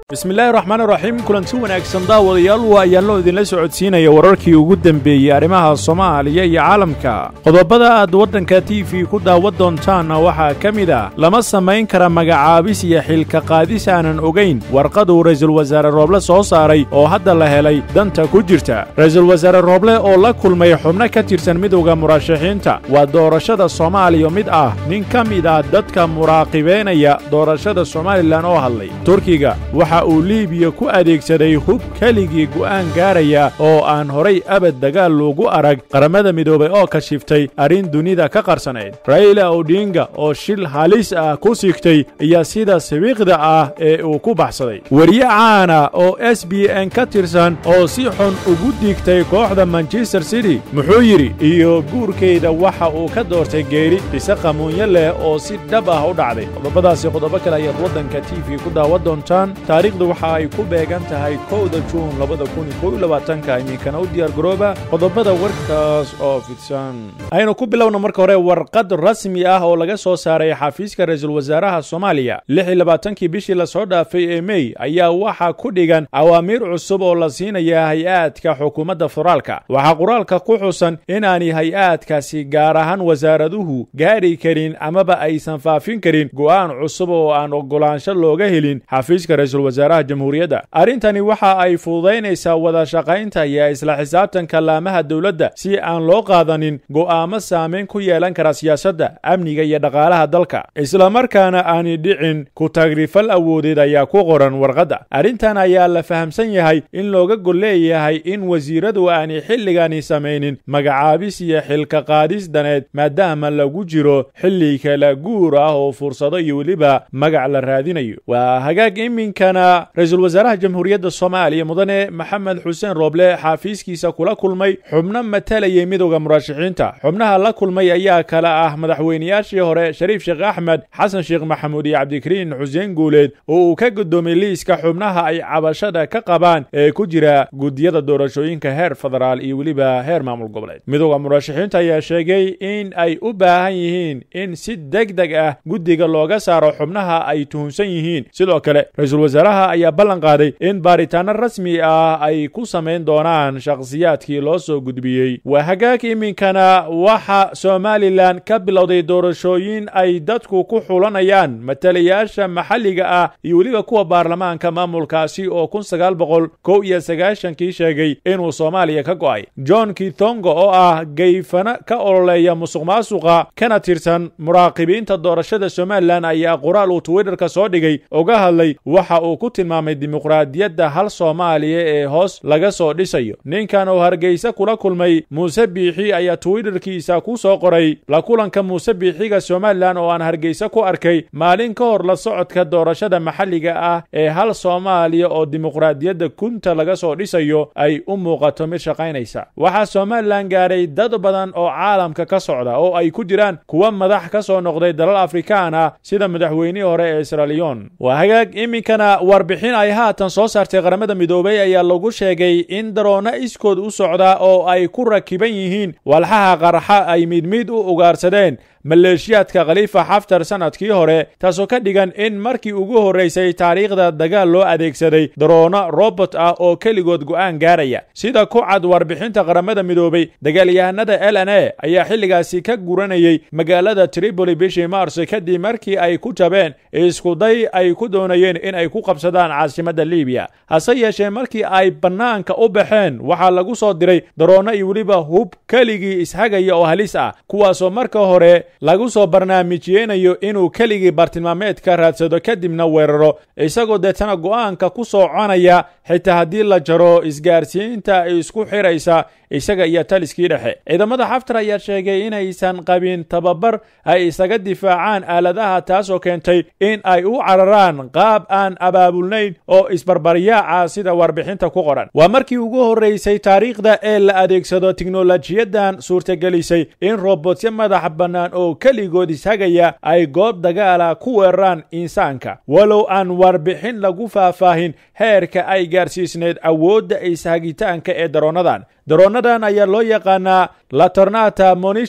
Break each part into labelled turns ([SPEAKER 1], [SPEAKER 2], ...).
[SPEAKER 1] bismillaahi raxmaan raxiim kulanti wanaagsan daawadayaal waa ayaanloo idinla socodsiinaya wararkii ugu dembeeyey arrimaha soomaaliya iyo caalamka qodobada aad waddanka t v ku daawan doontaanna waxaa ka mid ah lama samayn kara magacaabis iyo xilka qaadis aanan ogayn warqaduu ra'iisul wasaare rooble soo saaray oo hadda la helay danta ku jirta ra'iisul wasaare rooble oo la kulmay xubno ka tirsan midowda murashaxiinta waa doorashada soomaaliya mid ah nin ka mid ah dadka muraaqibaynaya doorashada somalilan oo hadlay turkiga waxa uu liibiya ku adeegsaday hub keligii go'aan gaaraya oo aan horay abad dagaal loogu arag qaramada midoobay oo kashiftay arrin dunida ka qarsanayd raila odinga oo shil halis ah ku sigtay iyo sida sibiiqda ah ee uu ku baxsaday weriye caana oo s b n ka tirsan oo si xun ugu digtay kooxda manchester city muxuu yidhi iyo guurkayda waxa uu ka doortay geeri bise qamuunyo leh oo si dhab ah u dhacday qodobadaasi qodobo kale ayaad waddanka t v ku daawan doontaan taariikhdu waxa ay ku beegan tahay kowda juun labada kun kow iyo labaatanka iminkana u diyaar garooba qodobada warkaas oo fidsan aynu ku bilowna marka hore warqad rasmi ah oo laga soo saaray xafiiska ra'iisul wasaaraha soomaaliya lix iyo labaatankii bishii lasoo dhaafay ee mey ayaa waxaa ku dhigan awaamiir cusub oo la siinaya hay-aadka xukuumadda federaalka waxaa qoraalka ku xusan inaanay hay-aadkaasi gaar ahaan wasaaraduhu gaari karin amaba aysan faafin karin go'aan cusub oo aan oggolaansho looga helin xafiiska ra'iisul wasaaraha jamhuuriyadda arrintani waxa ay fududaynaysaa wada shaqaynta iyo isla xisaabtanka laamaha dowladda si aan loo qaadanin go'aamo saamayn ku yeelan kara siyaasadda amniga iyo dhaqaalaha dalka islamarkaana aanay dhicin ku tagrifal awoodeed ayaa ku qoran warqadda arrintan ayaa la fahamsan yahay in looga gol leeyahay in wasiiradu aanay xilligani samaynin magacaabis iyo xilka qaadis daneed maadaama lagu jiro xilli kala guur ah oo fursado iyo weliba magac la raadinayo waa hagaag iminkana ra-iisul wasaaraha jamhuuriyadda soomaaliya mudane maxamed xuseen rooble xaafiiskiisa kula kulmay xubno matalayay midowda murashaxiinta xubnaha la kulmay ayaa kala ah madaxweynayaashii hore shariif sheekh axmed xasan sheekh maxamuud iyo cabdikariin xuseen guuleed oo uu ka guddoomay liiska xubnaha ay cabashada ka qabaan ee ku jira guddiyada doorashooyinka heer federaal iyo weliba heer maamul goboleed midowda murashaxiinta ayaa sheegay in ay u baahan yihiin in si deg deg ah guddiga looga saaro xubnaha ay tuhunsan yihiin sidoo kale ra-iisul wasaaraha ayaa ballan qaaday in baaritaano rasmi ah ay ku samayn doonaan shakhsiyaadkii loo soo gudbiyey waa hagaag iminkana waxa somalilan ka bilowday doorashooyin ay dadku ku xulanayaan matalayaasha maxalliga ah iyo weliba kuwa baarlamaanka maamulkaasi oo kun sagaal boqol kow iyo sagaashankii sheegay inuu soomaaliya ka go'ay john kitongo oo ah gayfana ka ololeeya musuq maasuqa kana tirsan muraaqibiinta doorashada somalilan ayaa qoraal uu twitterka soo dhigay uga hadlay waxa uu ku tilmaamay dimuqraadiyadda hal soomaaliya ee hoos laga soo dhisayo ninkan oo hargeysa kula kulmay muuse biixi ayaa twitterkiisa ku soo qoray la kulanka muuse biixiga somalilan oo aan hargeysa ku arkay maalin ka hor la socodka doorashada maxalliga ah ee hal soomaaliya oo dimuqraadiyadda kunta laga soo dhisayo ay u muuqato mid shaqaynaysa waxaa somalilan gaaray dad badan oo caalamka ka socda oo ay ku jiraan kuwa madax ka soo noqday dalal afrikaan ah sida madaxweynihii hore ee israliyon waa hagaag iminkana warbixin ay haatan soo saartay qaramada midoobay ayaa lagu sheegay in daroonno iskood u socda oo ay ku rakiban yihiin walxaha qarxa ay midmid u ugaarsadeen maleeshiyaadka khaliifa xaftar sannadkii hore taasoo ka dhigan in markii ugu horraysay taariikhda dagaal loo adeegsaday daroono robot ah oo keligood go'aan gaaraya sida ku cad warbixinta qaramada midoobay dagaalyahanada l n a ayaa xilligaasi ka guranayay magaalada tripoli bishii mars kadib markii ay ku jabeen iskuday ay ku doonayeen in ay ku qabsadaan caasimadda libiya hase yeeshee markii ay bannaanka u baxeen waxaa lagu soo diray daroono iyo weliba hub keligii ishagaya oo halis ah kuwaasoo marka hore lagu soo barnaamijyeynayo inuu keligii bartilmaameedka raadsado kadibna weeraro isagoo deetana go'aanka ku soo conaya xitaa haddii la jaro isgaarsiinta isku xiraysa isaga iyo taliskii dhexe ciidamada xaftar ayaa sheegay inaysan qabin tababar ay isaga difaacaan aaladaha taasoo keentay in ay u cararaan qaab aan abaabulnayn oo isbarbaryaaca sida warbixinta ku qoran waa markii ugu horraysay taariikhda ee la adeegsado tiknolojiyadan suurtagelisay in robotsyo madax bannaan oo keligood ishagaya ay goob dagaala ku weeraraan insaanka walow aan warbixin lagu faahfaahin heerka ay gaarsiisneyd awoodda ishagitaanka ee daroonadan daroonadan ayaa loo yaqaanaa latornata monishan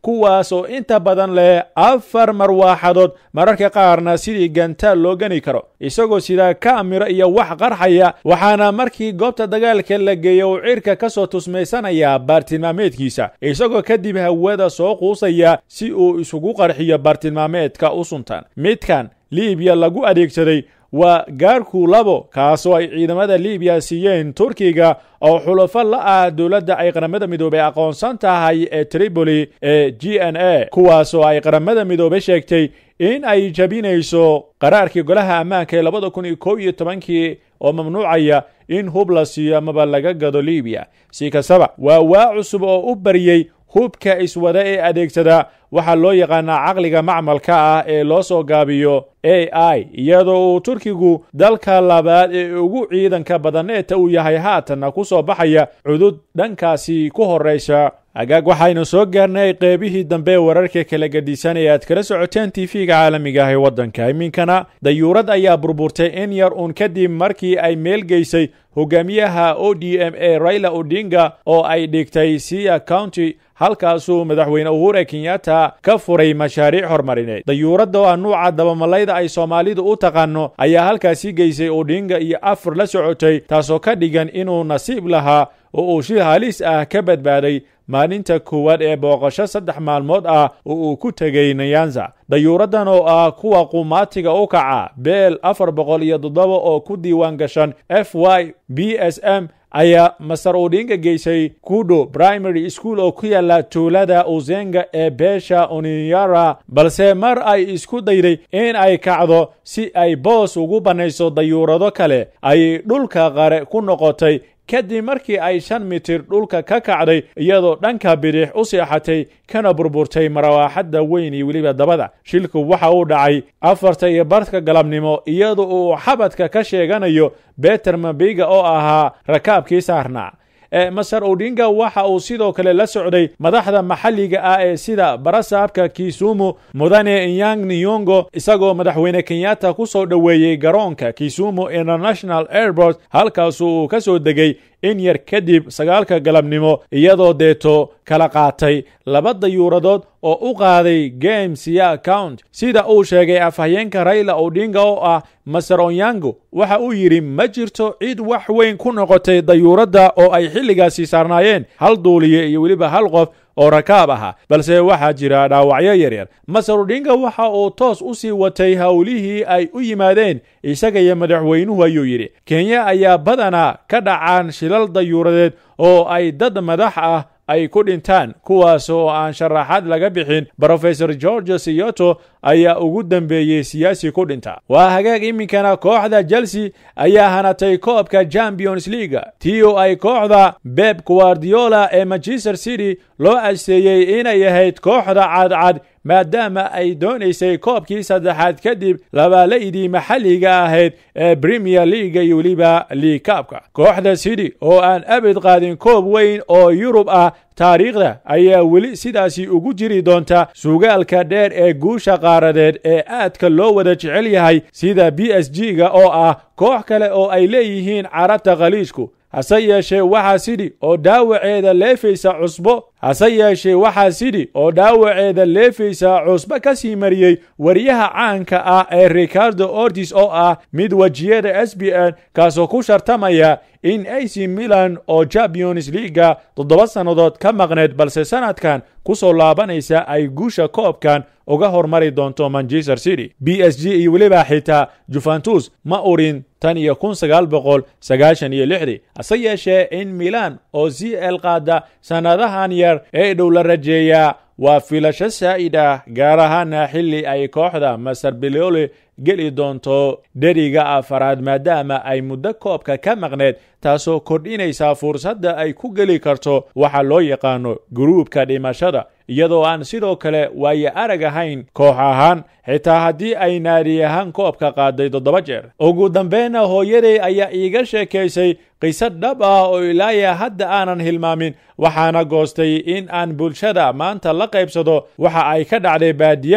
[SPEAKER 1] kuwaas oo inta badan leh afar marwaaxadood mararka qaarna sidii gantaal loo gani karo isagoo sidaa kaamiro iyo wax qarxaya waxaana markii goobta dagaalka la geeya uu cirka ka soo tusmaysanayaa baartilmaameedkiisa isagoo kadib hawada soo quusaya si uu isugu qarxiyo baartilmaameedka u suntan midkan liibiya lagu adeegsaday waa gaarku labo kaasoo ay ciidamada liibiya siiyeen turkiga oo xulafo la ah dowladda ay qaramada midoobey aqoonsan tahay ee tripoli ee g n a kuwaasoo ay qaramada midoobey sheegtay in ay jabinayso qaraarkii golaha ammaanka ee labada kun iyo kow iyo tobankii oo mamnuucaya in hub la siiyo amaba laga gado liibiya si kastaba waa waa cusub oo u baryey hubka iswada ee adeegsada waxaa loo yaqaanaa caqliga macmalka ah ee loo soo gaabiyo a i iyadoo uu turkigu dalka labaad ee ugu ciidanka badaneeta uu yahay haatanna ku soo baxaya cudud dhankaasi ku horraysa agaag waxaynu soo gaarnay qeybihii dambe wararka kala gadisan ee aad kala socoteen tv-ga caalamiga ah ee waddanka iminkana dayuurad ayaa burburtay in yar uun kadib markii ay meel geysay hogaamiyaha o d m a raila odinga oo ay dhigtay sia county halkaasuu madaxweyne uhura kenyatta ka furay mashaariic horumarineed dayuuradda oo ah nuuca dabamalayda ay soomaalidu u taqaano ayaa halkaasi geysay odinga iyo afar la socotay taasoo ka dhigan inuu nasiib lahaa oo uu shil halis ah ka badbaaday maalinta koowaad ee booqasho saddex maalmood ah oo uu ku tegay nayanza dayuuraddan oo ah kuwa qumaatiga u kaca beel afar boqol iyo toddoba oo ku diiwaan gashan f y b s m ayaa masar odinga geysay kudo primary school oo ku yaala tuulada uzenga ee beesha oninyara balse mar ay isku dayday in ay kacdo si ay boos ugu bannayso dayuurado kale ayay dhulka qare ku noqotay kadib markii ay shan mitir dhulka ka kacday iyadoo dhanka bidix u seexatay kana burburtay marawaaxadda weyn iyo weliba dabada shilku waxa uu dhacay afarta iyo barka galabnimo iyadoo uu xabadka ka sheeganayo beter mabiga oo ahaa rakaabkii saarnaa masar odinga waxa uu sidoo kale la socday madaxda maxalliga ah ee sida barasaabka kisumu mudane inyang niyongo isagoo madaxweyne kenyatta ku soo dhoweeyey garoonka kisumu international airport halkaasu uu ka soo degay in yar kadib sagaalka galabnimo iyadoo deeto kala qaatay laba dayuuradood oo u qaaday games iyo account sida uu sheegay afhayeenka rayla odinga oo ah masar onyango waxa uu yidhi ma jirto cid wax weyn ku noqotay dayuuradda oo ay xilligaasi saarnaayeen hal duuliye iyo weliba hal qof oo rakaab ahaa balse waxaa jira dhaawacyo yaryar masar odinga waxa uu toos u sii watay howlihii ay u yimaadeen isaga iyo madaxweynuhu ayuu yidhi kenya ayaa badanaa ka dhacaan shilal dayuuradeed oo ay dad madax ah ay ku dhintaan kuwaas oo aan sharaxaad laga bixin brofesor george siyoto ayaa ugu dambeeyey siyaasi ku dhinta waa hagaag iminkana kooxda chelsea ayaa hanatay koobka champions leaga tii oo ay kooxda beb guardiola ee manchester city loo asteeyey inay ahayd kooxda cadcad maadaama ay doonaysay koobkii saddexaad kadib labaalaydii maxalliga ahayd ee premier leaga iyo weliba liigkaabka kooxda city oo aan abid qaadin koob weyn oo yurub ah taariikhda ayaa weli sidaasi ugu jiri doonta sugaalka dheer ee guusha qaaradeed ee aadka loo wada jecel yahay sida b s g ga oo ah koox kale oo ay leeyihiin carabta khaliijku hase yeeshee waxaa sidhi oo dhaawaceeda leefaysa cusbo hase yeeshee waxaa sidhi oo dhaawaceeda leefaysa cusbo ka sii mariyey wariyaha caanka ah ee ricardo ortis oo ah mid wejiyada s b n kaasoo ku shartamaya in ac milan oo champions leaga toddoba sannadood ka maqneed balse sanadkan ku soo laabanaysa ay guusha koobkan uga hormari doonto manchester city b s g iyo weliba xitaa juventus ma urin tan iyo kun sagaal boqol sagaashan iyo lixdii hase yeeshee in milan oo c l qaada sannadahan yar ee dhow la rajeeyaa waa filasho saa'id ah gaar ahaana xilli ay kooxda masar biliole geli doonto dheriga afaraad maadaama ay muddo koobka ka maqneed taasoo kordhinaysa fursadda ay ku geli karto waxa loo yaqaano guruubka dhimashada iyadoo aan sidoo kale waayo arag ahayn koox ahaan xitaa haddii ay naadi ahaan koobka qaaday toddoba jeer ugu dambeyna hooyaday ayaa iiga sheekaysay qiso dhab ah oo ilaaya hadda aanan hilmaamin waxaana goostay in aan bulshada maanta la qaybsado waxa ay ka dhacday baadiyaha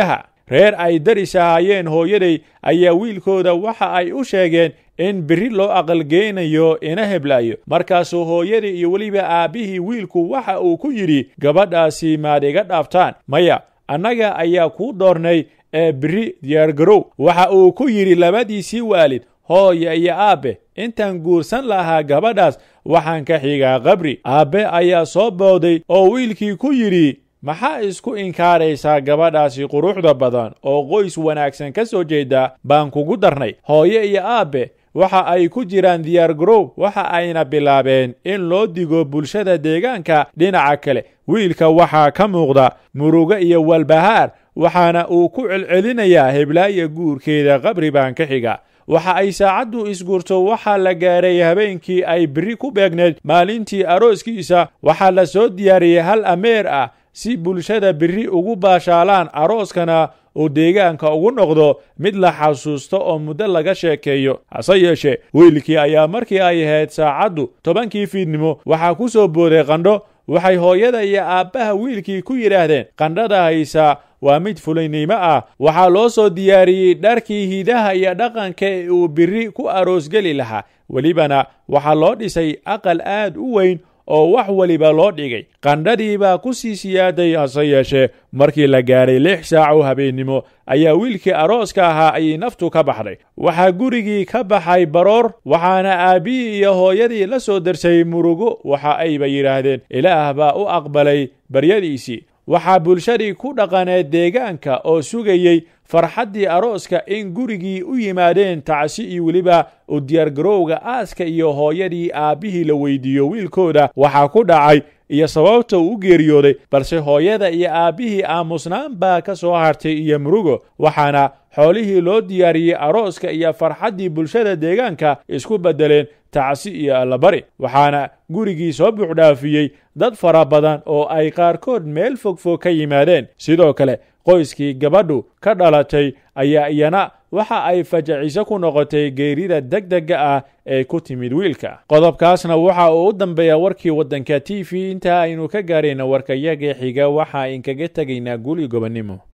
[SPEAKER 1] reer ay daris ahaayeen hooyaday ayaa wiilkooda waxa ay u sheegeen in biri loo aqalgeynayo ina heblaayo markaasuu hooyadii iyo weliba aabbihii wiilku waxa uu ku yidhi gabadhaasi maad iga dhaaftaan maya annaga ayaa kuu doornay ee biri diyaargarow waxa uu ku yidhi labadiisii waalid hooya iyo aabbe intaan guursan lahaa gabadhaas waxaan ka xigaa qabri aabbe ayaa soo booday oo wiilkii ku yidhi maxaa isku inkaaraysaa gabadhaasi quruxda badan oo qoys wanaagsan ka soo jeeda baan kugu darnay hooye iyo aabbe waxa ay ku jiraan diyaargarow waxa ayna bilaabeen in loo digo bulshada deegaanka dhinaca kale wiilka waxaa ka muuqda murugo iyo walbahaar waxaana uu ku celcelinayaa heblaaya guurkeeda qabri baan ka xiga waxa ay saacaddu isguurto waxaa la gaaray habeenkii ay biri ku beegneed maalintii arooskiisa waxaa la soo diyaariyey hal ameer ah si bulshada biri ugu baashaalaan arooskana uu deegaanka ugu noqdo mid la xasuusto oo muddo laga sheekeeyo hase yeeshee wiilkii ayaa markii ay ahayd saacaddu tobankii fiidnimo waxaa ku soo booday qandho waxay hooyada iyo aabbaha wiilkii ku yidhaahdeen qandhada haysaa waa mid fulaynimo ah waxaa loo soo diyaariyey dharkii hidaha iyo dhaqanka ee uu biri ku aroosgeli lahaa welibana waxaa loo dhisay aqal aad u weyn oo wax weliba loo dhigay qandhadii baa ku sii siyaaday hase yeeshee markii la gaaray lix saac oo habeennimo ayaa wiilkii arooska ahaa ayay naftu ka baxday waxaa gurigii ka baxay baroor waxaana aabbihii iyo hooyadii la soo darsay murugo waxa ayba yidhaahdeen ilaah baa u aqbalay baryadiisii waxaa bulshadii ku dhaqaneed deegaanka oo sugayey farxaddii arooska in gurigii u yimaadeen tacsi iyo weliba u diyaargarowga aaska iyo hooyadii aabbihii la weydiiyo wiilkooda waxaa ku dhacay iyo sababta uu u geeriyooday balse hooyada iyo aabbihii aamusnaan baa ka soo hartay iyo murugo waxaana xoolihii loo diyaariyey arooska iyo farxaddii bulshada deegaanka isku beddeleen tacsi iyo allabari waxaana gurigii soo buuxdhaafiyey dad fara badan oo ay qaarkood meel fogfog ka yimaadeen sidoo kale qoyskii gabadhu ka dhalatay ayaa iyana waxa ay fajaciso ku noqotay geerida degdega ah ee ku timid wiilka qodobkaasna waxa uu u dambeeya warkii waddanka t v intaa aynu ka gaarayna warkayaga xiga waxa inkaga tegaynaa guli gobonnimo